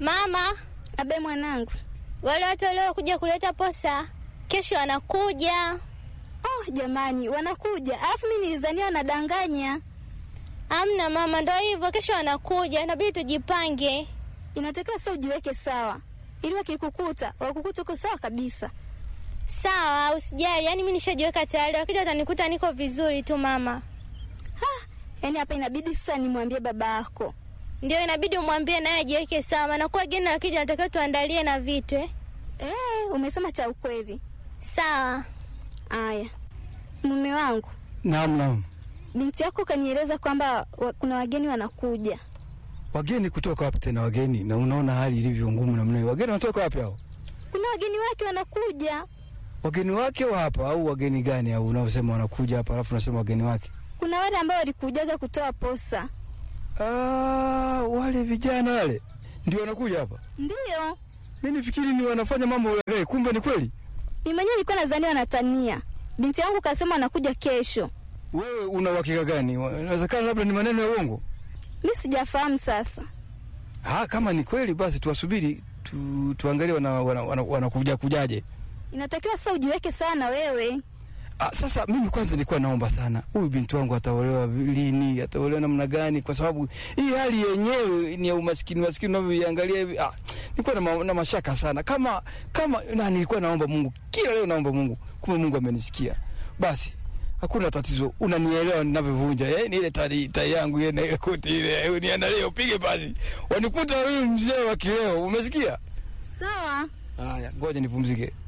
Mama, Abe mwanangu. wale watu waliokuja kuleta posa kesho wanakuja. Oh, jamani wanakuja. Alafu mimi nilizania wanadanganya. Amna mama, ndo hivyo, kesho wanakuja, inabidi tujipange. Inatakiwa sasa ujiweke sawa, ili wakikukuta wakukuta uko sawa kabisa. Sawa, usijali, yaani mi nishajiweka tayari, wakija watanikuta niko vizuri tu mama. Yaani hapa inabidi sasa nimwambie baba yako. Ndio inabidi umwambie naye ajiweke sawa, maana kuwa wageni wakija natakiwa tuandalie na vitu eh. Eh, umesema cha ukweli. Sawa. Aya, mume wangu, Naam, naam. binti yako kanieleza kwamba wa, kuna wageni wanakuja. Wageni kutoka wapi tena wageni? Na unaona hali ilivyo ngumu namna hiyo. Wageni wanatoka wapi hao? Kuna wageni wake wanakuja. Wageni wake wa hapa au wageni gani au unaosema wanakuja hapa alafu unasema wageni wake? Kuna wale ambao walikujaga kutoa posa. Ah, wale vijana wale ndio wanakuja hapa. Ndiyo, Mimi nifikiri ni wanafanya mambo ya kumbe ni kweli. mimi mwenyewe nilikuwa nadhani wanatania. Binti yangu kasema wanakuja kesho. Wewe una uhakika gani? Inawezekana labda ni maneno ya uongo. Mi sijafahamu sasa. Ah, kama ni kweli basi tuwasubiri tu, tuangalie wanakuja wana, wana, wana kujaje. Inatakiwa sasa ujiweke sawa na wewe. Ah, sasa mimi kwanza nilikuwa naomba sana huyu binti wangu ataolewa lini, ataolewa namna gani, kwa sababu hii hali yenyewe ni ya umaskini maskini unavyoiangalia hivi. Ah, nilikuwa na, ma, na mashaka sana kama kama na nilikuwa naomba Mungu kila leo, naomba Mungu, kumbe Mungu amenisikia. Basi hakuna tatizo, unanielewa ninavyovunja eh, ni ile tai tai yangu ile na ile koti ile, uniandalie upige basi, wanikuta huyu mzee wa kileo, umesikia? Sawa. Haya, ngoja nipumzike.